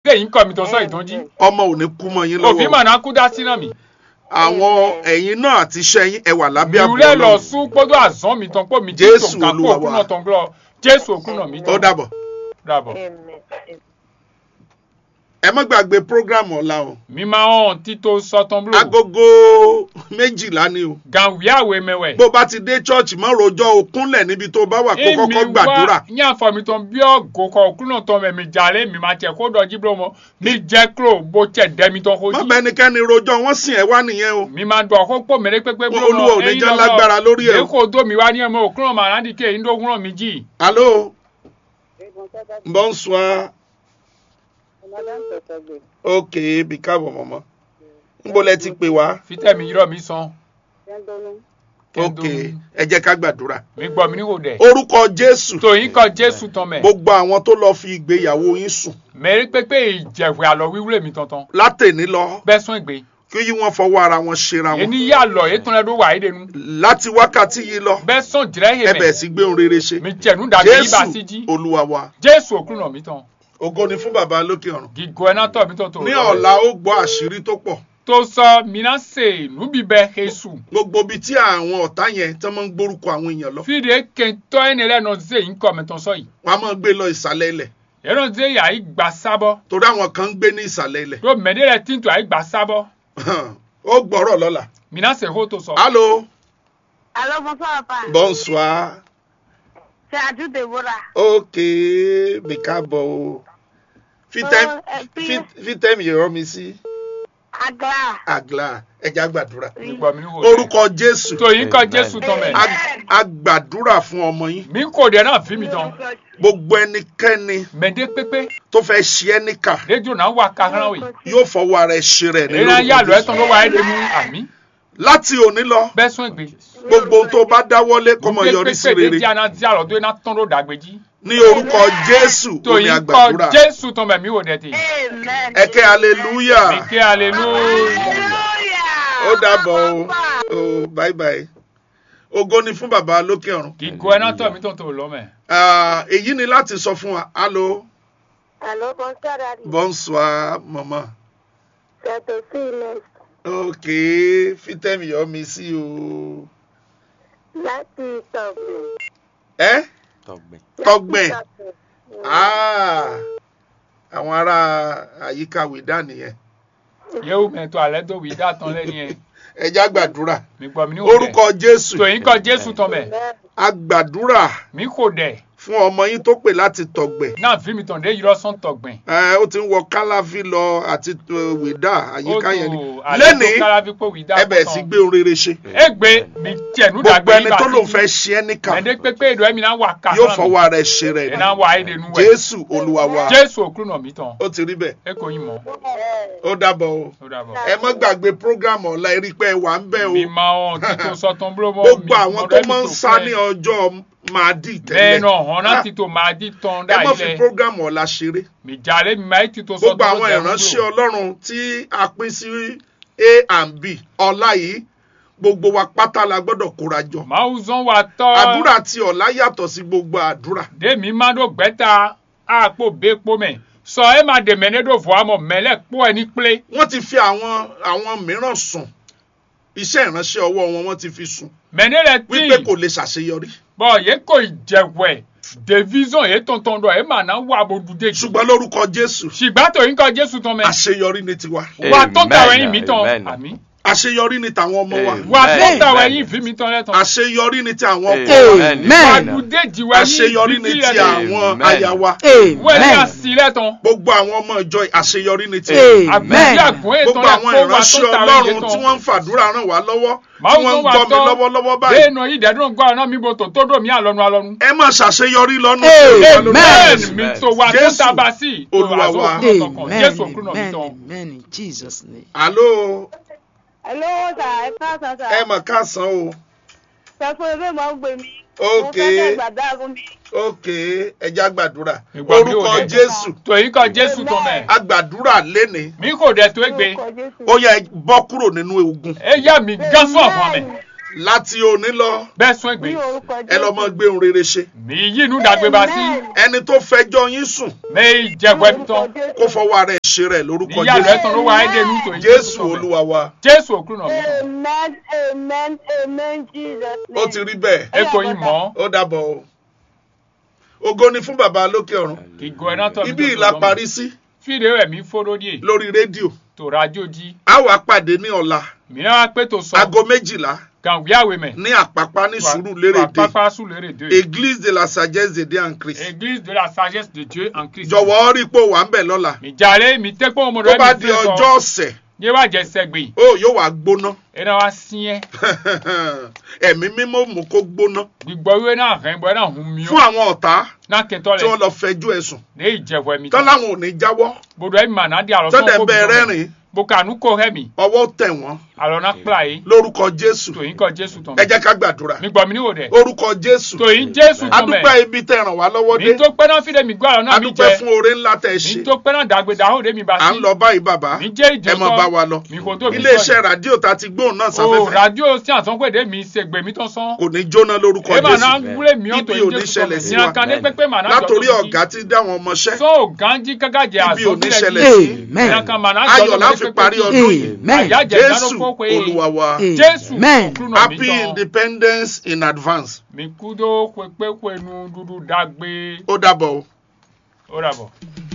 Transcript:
téyìn kọ́ mi tó sọ ìdánjí ọmọ ò ní kú mọ́ yín òfin lọ́wọ́ mà náà kú dá sí náà mi àwọn ẹ̀yin náà àti iṣẹ́ yín ẹ wà lábẹ́ àbò ìwúlẹ̀ lọ Ọlọ́run sún gbọ́dọ̀ àzán mi tán pé mi jí Jésù tòun ká kó Olúwa òkú wa. náà tán gbọ́ jésù òkú náà mi ó tán dàbọ̀ dàbọ̀ ẹ má gbàgbé program ọ̀la o mi máa hàn títò sọtán búlò agogo méjìlá ni o gàwíàwé mẹwẹ. bó bá ti dé church má rojọ́ o kúnlẹ̀ níbi tó bá wà kó kọ́kọ́ gbàdúrà ní àfọ̀mí tán bí ọ̀gọ́ kọ òkú náà tán mẹ̀mí jàre mi máa tẹ̀ kó dọ̀jí búlọ̀ mọ́ mi jẹ́ kúrò bó tẹ̀ dẹ́mi tán kó má jí. bá ẹnikẹ́ni rojọ́ wọ́n sìn ẹ́ wá nìyẹn o mi máa dùn ọkọ pò mẹ́rẹ́ pépé búlọ̀ Olúwa ò ní jẹ́ lágbára lórí ẹ̀ o. èyí kò dó mi wá ní ẹ̀mọ́ òkú náà màá rántí kéyìn dógún náà mi jì. alo bonsoir ok bí káàbọ̀ mọ̀mọ́ níbo lẹ ti pè wá fítẹ̀mí yírọ̀ mi san. ok ẹ jẹ́ ká gbàdúrà mi gbọ́ mi níhò dẹ̀. orúkọ jésù tòyìn kọ jésù tán mẹ́. gbogbo àwọn tó lọ fi ìgbéyàwó yín sùn mẹ́rẹ́ pépé ìjẹ̀wé àlọ́ wíwúrẹ́ mi tantan. látẹ̀ní lọ bẹ́ẹ̀ sún ìgbé. kí yí wọ́n fọwọ́ ara wọn ṣera wọn èyí yà lọ ètò ẹ̀dọ́ wà édè nu. láti wákàtí yìí lọ bẹ́ẹ̀ sún jìrẹ́ ẹ yé bẹ̀ mẹ́. sí gbé ohun rere ṣe mi jẹ̀nu dàbí yí bá sí jí. jésù olúwa wa jésù òkú náà mi tán. ògo ni fún bàbá lókè ọ̀run gígó ẹ̀ náà tọ̀ mi tán tó. ní ọ̀la ó gbọ́ àṣírí tó pọ̀ tó sọ mina se nubibẹ jesu. gbogbo ibi tí àwọn ọ̀tá yẹn tí wọ́n máa ń gbórúkọ àwọn èèyàn lọ fìdí kẹntọ́ ẹni lẹ́nu ṣe yín kọ́ mi tán sọ yìí. wọ́n á máa gbé lọ ìsàlẹ̀ ilẹ̀ ẹnu ṣe yà í gbà sábọ́. torí àwọn kan ń gbé ní ìsàlẹ̀ ilẹ̀ tó mẹ́ni rẹ̀ tí ń tọ́ àyí gbà sábọ́. ó gbọ́rọ̀ lọ́la. mina se hó tó sọ. allo Allô, bonsoir, papa. bonsoir C'est Adjou Deborah. ok bí káàbọ̀ o fi tẹ́m- Oh, ẹ bí- fi- fi tẹ́mi yọ̀rọ̀ mi sí Agla. àgbà ẹja gbàdúrà mi gbọ́ mi níhò dẹ̀. orúkọ jésù tòyìn kọ jésù tán mẹ́. a- a gbàdúrà fún ọmọ yín mi kò dẹ̀ náà fi mi tán. gbogbo ẹnikẹ́ni mẹ́ndé pépé tó fẹ́ ṣe ẹ́ níkà rédíò náà wà kakran wì. yóò fọwọ́ ara ẹ̀ ṣe rẹ̀ èyí nínú náà yà lọ ẹ̀ orúkọ tán jésù ló wà édè nu àmì. láti òní lọ bẹ́ẹ̀ sún ìgbé. gbogbo ohun tó bá dáwọ́lé kó mọ yọrí sí pépé rere rédíò náà tí a lọ tó iná tán ló dàgbéjì. ní orúkọ jésù omi tòyìn kọ àgbàdúrà jésù tán mẹ́ mi ò dẹ̀ tì. Amen. ẹ̀kẹ́ hallelujah mi ké hallelujah. Hallelujah. ó dàbọ̀ o Papa. o bye bye ògo ni fún bàbá lókè ọ̀run gígó ẹ̀ náà tọ̀ mi tán tó lọ mẹ́. Ah, èyí ni láti sọ fún wa allo Allô, bonsoir, Daddy. bonsoir mama C'est aussi Inès. ok fitẹ́mi yọ mi sí o Láti Tọ̀gbìn. ẹ tọgbìn tọgbìn Láti Tọ̀gbìn. Ah, àwọn ará àyíká wìdá nìyẹn yéwu mẹ́tọ́ alẹ́ tó wí dá tán lẹ́ni ẹ̀. ẹja gbàdúrà mi gbọ́ mi ní òde. orúkọ jésù tòyìn kọ jésù tán mẹ́. Amen. a gbàdúrà mi kò dẹ̀. fún ọmọ yín tó pè láti tọ̀gbẹ̀ náà fi mi tàn dé yìí lọ́sàn tọ̀gbìn. ẹ ó ti ń wọ kálàfí lọ àti uh, wìdá àyíká yẹn ni alẹ́ tó lẹ́nìí kára fi pé wí dá ẹ bẹ̀rẹ̀ sí gbé ohun rere ṣe e gbé mi tẹ̀nu gbogbo dàgbé ẹni tó lòun fẹ́ ṣe ẹ́ níkà ẹ̀ndé pépé ìdọ̀ ẹ̀mí náà wà ká yóò fọwọ́ ara ẹ̀ ṣe rẹ̀ ẹ̀ náà wà ayé denu wẹ̀. jésù olúwa wa jésù òkú nà mí tán ó ti rí bẹ́ẹ̀ ẹ kò yín mọ́ ó dábọ̀ o ó dàbọ̀. ẹ má gbàgbé program ọ̀la erí pé ẹ wà ń bẹ̀ o mi máa hàn títò sọ́tàn búrọ́mọ́ gbogbo àwọn tó máa ń sá ní ọjọ́ máa dì bẹ́ẹ̀ tẹ́lẹ̀ náà hàn náà títò máa di tán ẹ dá má fi ilẹ̀ program ọ̀la ṣeré mi jàre mi máa títò gbogbo sọ́tàn àwọn ìránṣẹ́ ọlọ́run tí a pín sí a and b ọ̀la yìí gbogbo wa pátá la gbọ́dọ̀ kóra jọ máa ń zan wa tọ́ àdúrà tí ọ̀la yàtọ̀ sí gbogbo àdúrà dèmi máa dó gbẹ́ta àpò bẹ́ẹ̀pọ̀ mẹ́ sọ ẹ máa dèmẹ́ ní dò fún amọ̀ mẹ́lẹ̀ pọ̀ ẹ ní pélé wọ́n ti fi àwọn àwọn mìíràn sùn iṣẹ́ ìránṣẹ́ ọwọ́ wọn wọ́n ti fi sùn mẹ́ni rẹ̀ tí wípé kò lè ṣàṣeyọrí bọ́n yẹ kò jẹ̀wẹ̀ division yẹ tọ̀ntọ̀n dọ̀ ẹ mà náà wà bó dùdé jù. ṣùgbọ́n lórúkọ jésù ṣùgbọ́n tó yín kọ́ jésù tán mẹ́. àṣeyọrí ni tiwa wà tó tàwọn Amen, ẹyin mi tán amen. àmì. àṣeyọrí ni tàwọn ọmọ wa Amen. wà tó Amen. tàwọn ẹyin fi mi tán lẹ́tàn. àṣeyọrí ni ti àwọn ọkọ wa wà Amen. dùdé jì wá yín àṣeyọrí ni ti àwọn Amen. aya wa wọ́n ní Amen. àsì lẹ́tàn. gbogbo àwọn ọmọ ìjọ àṣeyọrí ni ti Amen. àgbẹ̀bí àgùn ètò gbogbo àwọn ẹ̀kọ́ wà tó ìránṣẹ́ tàwọn ọlọ́run ẹyin tí tán. wọ́n ń fàdúrà ràn wá lọ́wọ́ tí máa ń wọ́n ń tó wà gbọ́ mi tọ́ lọ́wọ́lọ́wọ́ báyìí déènù yìí dẹ́dùn gbọ́ ọ̀nà mi bò tó tó dò mí àlọ́nu àlọ́nu. ẹ má ṣàṣeyọrí lọ́nà Amen. amen mi tó wà tó Jésù, tàbá sí tó Olúwa àzọ wa. òkúrò tọkàn Amen. jésù òkúrò mi Amen. tán. Amen. In Jesus' name. àló Hello, sir. Ẹ káàsán, sir. ẹ mọ̀ káàsán o Sọ fún ebe máa ń gbé mi. Ok. Mo fẹ́ kẹ́ gbàdá fún mi. ok ẹja gbàdúrà Ìgbà mi ò orúkọ dé. jésù tó yín kọ́ jésù tán mẹ́. agbàdúrà léni mi kò dẹ̀ tó gbé. Orúkọ Jésù. ó yẹ bọ́ kúrò nínú ogun ẹ yá mi gán fún ọ̀fọ̀ mi. láti òní lọ bẹ́ẹ̀ sún ègbè. Ní orúkọ Jésù. ẹ lọ mọ gbé ohun rere ṣe mi yí inú dàgbé bá sí. Amen. ẹni tó fẹjọ́ yín sùn mi jẹ̀bọ̀ ẹ̀mí tán. Orúkọ Jésù. kó fọwọ́ ara ẹ̀ ṣe rẹ̀ lórúkọ níyà rẹ̀ jésù tán ló wà ẹ́dẹ̀ nù tó jésù olúwa wa jésù òkú náà mi tán Amen, amen, amen, Jesus' ó name. ti rí bẹ́ẹ̀ ètò yìí mọ́ ó dàbọ̀ o ògo ni fún bàbá lókè ọ̀run ìgò ẹ̀ náà tọ́ mi ibi tó ìlà tó lọ́mọ. parí sí fídíò rẹ̀ mi fọ́rọ́ díẹ̀ lórí rédíò tó rájò jí a wà pàdé ní ọ̀la mìíràn wá pé tó sọ aago méjìlá gàwé àwẹ̀ mẹ́ ní àpápá ní sùúrù lérèdè pápá sùn lérè dé église de la sagesse de dieu en christ église de la sagesse de dieu en christ jọ̀wọ́ rí pé ó wà ń bẹ̀ lọ́la mi jàre mi tẹ́ pé ọmọdé tó bá mi di fẹ́ ọjọ́ sọ ọ̀sẹ̀ yé wá jẹ sẹ́gbẹ̀ ó yóò wá gbóná ẹ̀ náà wá sí ẹ́ ẹ̀mí mímọ́ mú kó gbóná gbígbọ́ ìwé náà rẹ̀ bọ́ ẹ̀ náà hun mi fún ó àwọn ọ̀tá náà kẹtọ́ tí wọ́n lẹ̀ lọ fẹjú ẹ̀sùn ní ìjẹ̀wọ̀ ẹ̀mí tán láwọn ò ní jáwọ́ gbọdọ̀ ẹ̀ mà náà di àlọ́ tọ́dẹ̀ ń bẹ rẹ́rìn bokanu kò hẹ́ mi ọwọ́ tẹ̀ wọ́n àlọ́ náà kpla yìí lórúkọ jésù tòyìn kọ jésù tán ẹ jẹ́ ká gbàdúrà mi gbọ́ mi níwò dẹ̀ orúkọ jésù tòyìn jésù tán mẹ́ adúpẹ́ ibi tẹ́ ràn wá lọ́wọ́ dé mi tó pẹ́ náà fídẹ̀ mi gbọ́ àlọ́ náà mi adúpẹ́ jẹ fún oore ńlá tẹ́ ẹ mi ṣe tó pẹ́ náà dàgbé dàhó de mi bá à ń sí lọ báyìí bàbá mi jẹ́ ìjọ ẹ mọ bá wa lọ mi kò tó mi iléeṣẹ́ rádíò tá a ti gbóhùn náà o sáfẹ́fẹ́ radio sí àtọ́gbèdè mi ṣègbè mi tó sán kò ní jóná lórúkọ ẹ mà náà jésù wúlé mi ibi ò ní ṣẹlẹ̀ sí wa ìyànkan ní pépé mà náà látòrí ọ̀gá tí dáwọn ọmọṣẹ́ so ganji gágàjẹ ibi ò ní àsọ̀bílẹ̀ ṣẹlẹ̀ sí Amen. ìyànkan mà náà ayọ̀ la fi parí ọdún yìí Amen. àyájẹ jésù ìdánwò pé olúwa wa jésù Amen. òkúrú náà mi happy tán independence in advance mi kú tó pépé pẹnu dúdú dágbé ó dàbọ̀ o. ó rà bọ̀.